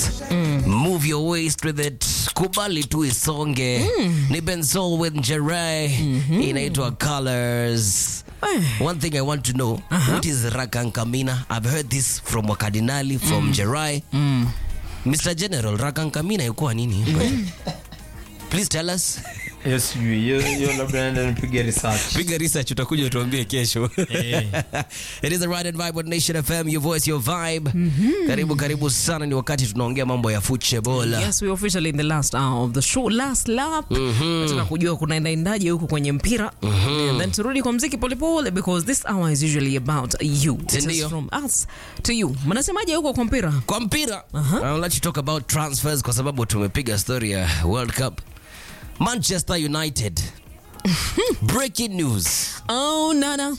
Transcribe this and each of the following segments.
Move your waist with it. Kubali tu isonge. Ni Bensoul with Jerai. Inaitwa Colors. One thing I want to know, what is Rakankamina? I've heard this from Wakadinali, from Jerai. Mr. General, Rakankamina ilikuwa nini? Please tell us. Hiyo sijui, hiyo hiyo labda naenda nipige research. Piga research utakuja utuambie kesho. Eh. It is the Ride and Vibe on Nation FM, your voice, your vibe. Karibu karibu sana, ni wakati tunaongea mambo ya football. Yes, we officially in the last hour of the show, last lap. Nataka kujua kunaenda endaje huko kwenye mpira. And then turudi kwa mziki polepole because this hour is usually about you. It is Sindio? from us to you. Mnasemaje huko kwa mpira? Kwa mpira, I'll let you talk about transfers kwa sababu tumepiga story ya World Cup. Manchester United. Breaking news. Oh, nana.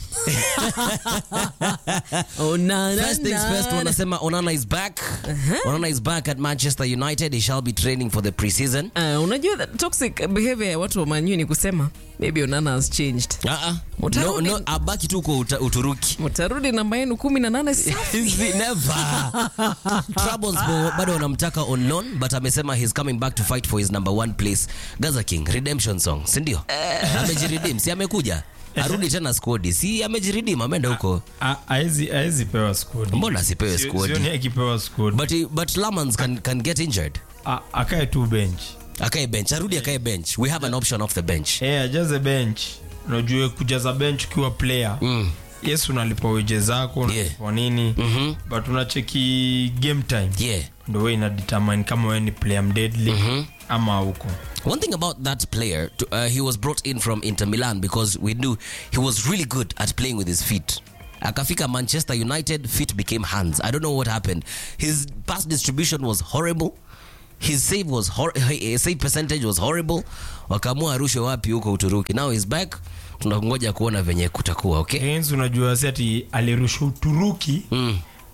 oh, nana. First things first, wanasema Onana is back. Onana is back at Manchester United. He shall be training for the preseason. Uh, unajua that toxic behavior ya watu wa manyu ni kusema maybe Onana has changed. Uh-uh. No, Utarudi- no, abaki tu kwa uta- Uturuki. Mtarudi namba yenu kumi na nane safi. Easy, never. Trabzonspor bado wanamtaka on loan but amesema he's coming back to fight for his number one place. Gaza King redemption song, si ndio? Amejiredeem, si amekuja. Arudi tena squad. Si amejiredeem, ameenda huko. A- haezi haezi pewa squad. Mbona asipewe Sio- squad? sioni akipewa squad. But he- but Lamans can can get injured. A- akae tu bench. Akae bench, arudi akae bench. We have an option off the bench. Eh, ajaze bench. Unajua kujaza bench ukiwa player. Mm. Yes, unalipa weje zako, Yeah. unalipa nini. Mhm. But unacheki game time. Yeah. Ndio wewe ina determine kama wewe ni player mdeadly ama huko. One thing about that player, to, uh, he was brought in from Inter Milan because we knew he was really good at playing with his feet. Akafika Manchester United, feet became hands. I don't know what happened. His pass distribution was horrible. His save was hor his save percentage was horrible. Wakaamua arushwe wapi huko Uturuki. Now he's back. Tunangoja kuona venye kutakuwa, okay? Hence unajua si ati alirusha Uturuki Mm.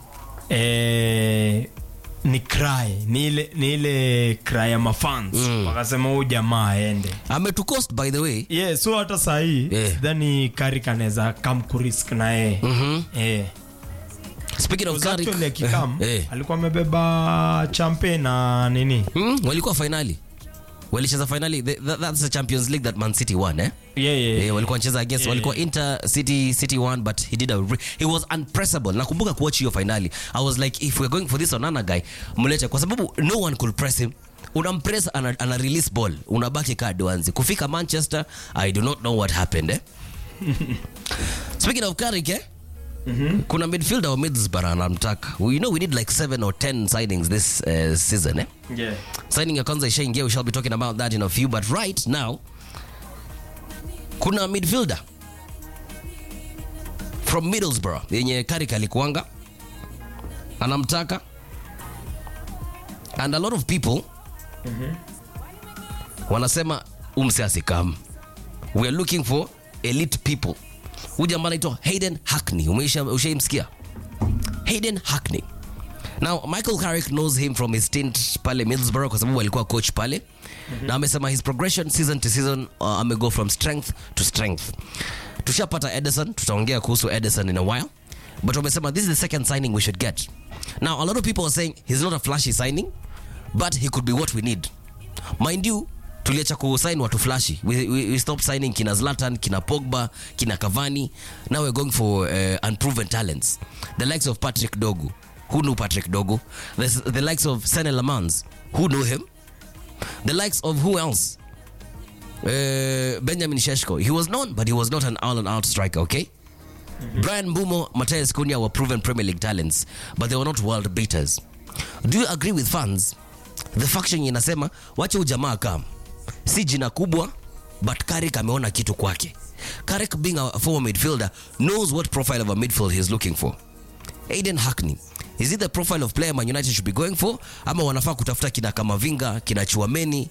eh, ni cry ni ile ni ile cry ya mafans wakasema huyu jamaa aende Ametucost by the way. yeah, so hata sahii Yeah. sidhani Carrick anaweza kam kurisk na yeye Eh. Speaking of Because Carrick, actually akikam eh, alikuwa amebeba champe na nini mm, walikuwa finali. Walicheza finali. Th- that- That's the Champions League that Man City won, eh? yeah, yeah. Eh, walikuwa wanacheza against walikuwa Inter City City one but he did a re- he was unpressable. Nakumbuka kuwatch hiyo finali. I was like if we're going for this Onana guy, mlete kwa sababu no one could press him. Unampress ana, ana release ball. Unabaki kaa duanzi. Kufika Manchester, I do not know what happened eh. Speaking of Carrick eh? Kuna midfielder wa Middlesbrough anamtaka. We know we need like 7 or 10 signings this uh, season eh. Yeah. Signing ya kwanza ishaingia, we shall be talking about that in a few but right now kuna midfielder from Middlesbrough yenye Carrick alikuanga anamtaka and a lot of people wanasema umse asikam we are looking for elite people huyu jamaa anaitwa Hayden Hackney umeisha ushaimsikia Hayden Hackney Now Michael Carrick knows him from his stint pale Middlesbrough kwa sababu alikuwa coach pale na amesema his progression season to season uh, amego from strength to strength. Tushapata Edison, tutaongea kuhusu Edison in a while. But wamesema this is the second signing we should get. Now a lot of people are saying he's not a flashy signing but he could be what we need. Mind you, tuliacha kusign watu flashy. We, we, we stopped signing kina Zlatan, kina Pogba, kina Cavani. Now we're going for uh, unproven talents. The likes of Patrick Dogu. Who knew Patrick Dogu? The, the likes of Sene Lamans. Who knew him? The likes of who else? Uh, Benjamin Sheshko. He was known, but he was not an all-and-out striker, okay? Brian Bumo, Mateus Cunha were proven Premier League talents, but they were not world beaters. Do you agree with fans? The faction inasema wache ujamaa kam, si jina kubwa, but Carrick ameona kitu kwake. Carrick being a former midfielder knows what profile of a midfield he's looking for. Aiden Hackney is it the profile of player Man United should be going for ama wanafaa kutafuta kina Kamavinga kina Chuameni?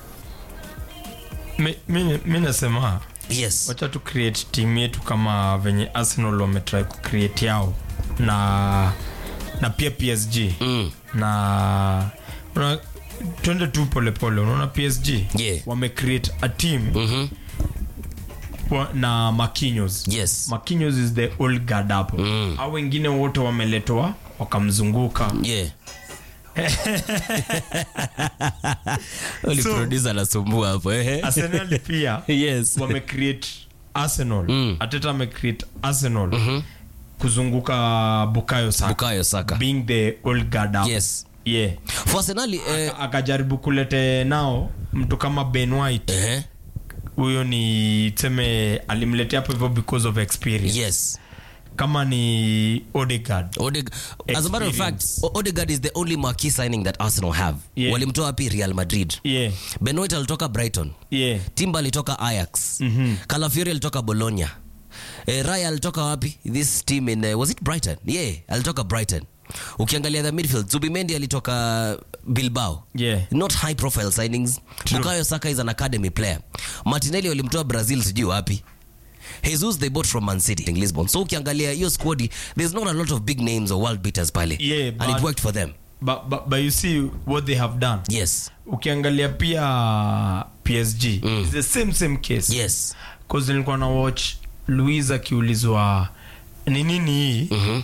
mi, mi, mi nasema Yes. wacha tu create team yetu kama venye arsenal wametry kucreate yao na na pia psg Mm. na una, twende tu polepole unaona psg Yeah. wamecreate a team Mhm. wa, na makinyos Yes. makinyos is the old guard hapo Mm. au wengine wote wameletwa wakamzunguka Yeah. Only So- producer anasumbua hapo ehe. arsenal pia Yes. wamecreate arsenal ateta amecreate arsenal kuzunguka bukayo saka Bukayo Saka. being the old guard up. Yes. yeah For Arsenal, eh, akajaribu kulete nao mtu kama ben white ehe. huyo ni tuseme alimletea hapo hivyo because of experience Yes. kama ni odegard Odeg- As a matter of fact, Experience. O- Odegaard is the only marquee signing that Arsenal have. Yeah. Walimtoa wapi Real Madrid. yeah Ben White alitoka Brighton. yeah Timber alitoka Ajax. mm Calafiori alitoka Bologna. Eh, Raya alitoka wapi? This team in uh, was it Brighton? Yeah, alitoka Brighton. Ukiangalia the midfield, Zubimendi alitoka Bilbao. Yeah. Not high profile signings. Bukayo Saka is an academy player. Martinelli walimtoa Brazil sijui wapi. Jesus they bought from Man City in Lisbon. So ukiangalia hiyo squad, there's not a lot of big names or world beaters pale. Yeah, and it but- worked for them. but, but, but you see what they have done Yes. ukiangalia pia psg it's the same same case Yes. cause nilikuwa na watch louis akiulizwa ni nini hii Mhm.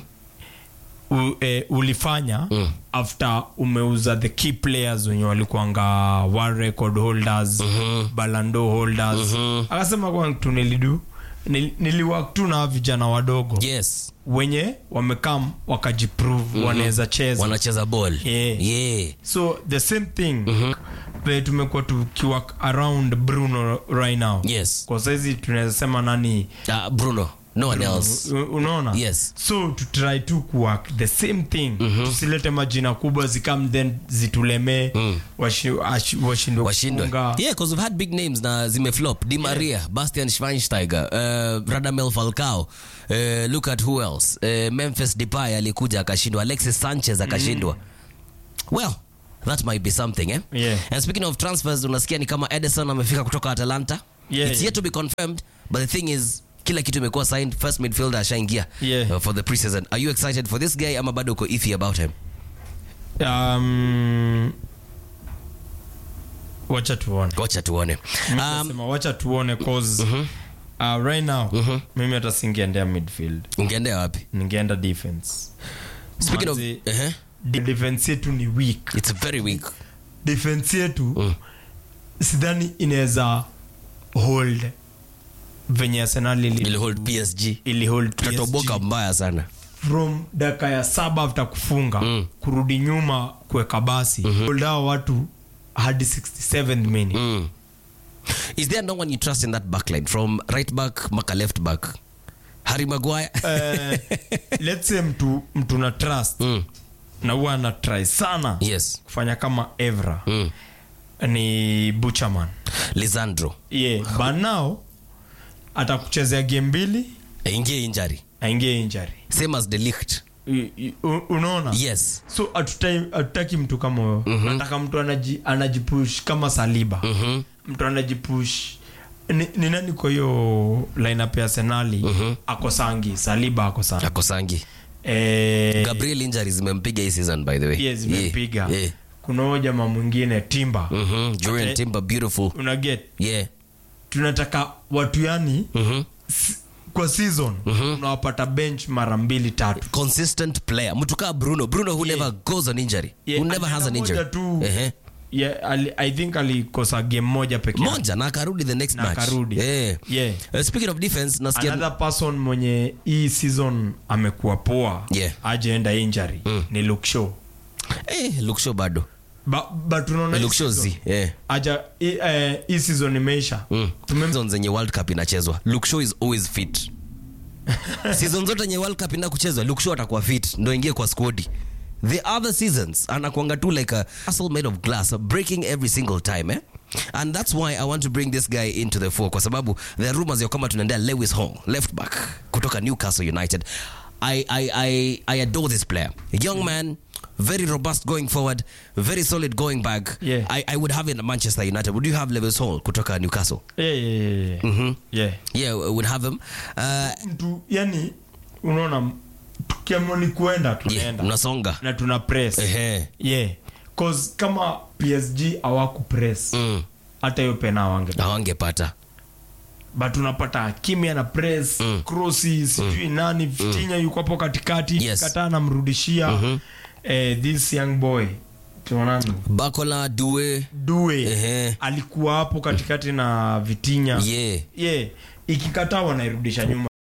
u, eh, ulifanya Mm. after umeuza the key players wenye walikuanga world record holders Mhm. balando holders Mhm. akasema kwa kitu nilidu nil, niliwak tu na vijana wadogo Yes. wenye wamekam wakajiprove wanaweza cheza Wanacheza ball. Yeah. Yeah. so the same thing vile tumekuwa tukiwork around bruno right now Yes. kwa saizi tunaweza sema nani Uh, Bruno. No one else. u- unaona Yes. so to try to kuwork the same thing tusilete majina kubwa zikam then zitulemee washi- ashi- washindwe washindwe kufunga. yeah because we've had big names na zimeflop di maria bastian schweinsteiger uh, radamel falcao uh, look at who else uh, memphis depay alikuja akashindwa alexis sanchez akashindwa well that might be something eh? Yeah. and speaking of transfers unasikia ni kama edison amefika kutoka atalanta Yeah, it's yeah. yet to be confirmed but the thing is kila kitu imekuwa signed first midfielder ashaingia Yeah. uh, for the preseason are you excited for this guy ama bado uko iffy about him um, wacha tuone wacha tuone um, Nasema wacha tuone cause uh, right now mimi hata singeendea midfield ungeendea wapi ningeenda defense speaking of Manzi, uh-huh. de- defense yetu ni weak it's very weak defense yetu sidhani inaweza hold venye arsenal ili, ili hold psg ili hold PSG. tatoboka mbaya sana from dakika ya saba after kufunga Mm. kurudi nyuma kuweka basi hold hao watu hadi 67th minute mm. is there no one you trust in that backline from right back maka left back harry maguire Eh, let's say mtu, mtu na trust mm. na huwa ana try sana yes kufanya kama evra mm. ni buchaman lisandro yeah. but now atakuchezea game mbili aingie injury aingie injury same as delict I- i- u- unaona yes so hatutai- hatutaki mtu kama huyo nataka mtu anaji, anajipush kama saliba Mhm. mtu anajipush ni, ni nani kwa hiyo lineup ya senali ako sangi saliba ako sangi akosangi eh, gabriel injury zimempiga hii season by the way yes, zimepiga yeah. yeah. kuna huyo jamaa mwingine timba mm-hmm. Julian Okay. timber beautiful unaget yeah tunataka watu yani mm-hmm. s- kwa season unawapata bench mara mbili tatu consistent player mtu kaa bruno bruno who never goes on injury Yeah, who never has an alienda injury moja tu. Ehe. yeah, ali, i think alikosa game moja peke yake. moja na akarudi the next Na match akarudi. yeah. Yeah. Uh, speaking of defense nasikia another person mwenye hii season amekuwa poa Yeah. ajeenda injury ni lukshow eh, luksho bado Ba- but unaona hii luksho season, zi eh. aja hii eh, hii season imeisha mm. Tumem- season zenye world cup inachezwa lukshow is always fit season zote yenye world cup ina kuchezwa lukshow atakuwa fit ndo ingie kwa squadi the other seasons anakuanga tu like a castle made of glass breaking every single time eh? and that's why i want to bring this guy into the four kwa sababu there are rumors ya kwamba tunaendea lewis hong left back kutoka newcastle united I, I, I, I adore this player a young man very robust going forward very solid going back Yeah. I, I would have him at manchester united would you have lewis hall kutoka newcastle yeah, yeah, yeah, yeah. yeah. yeah we would have him uh, mtu yani unaona tukiamoni kuenda yeah, tunaenda mnasonga na tuna press Ehe. yeah cause kama psg hawaku press Mm. hata hiyo pena awange hawangepata but unapata kimya na press Mm. crossi sijui nani fitinya yuko hapo katikati Yes. kataa anamrudishia eh, this young boy tuonani bakola due due Ehe. alikuwa hapo katikati na vitinya yeah yeah. ikikataa wanairudisha nyuma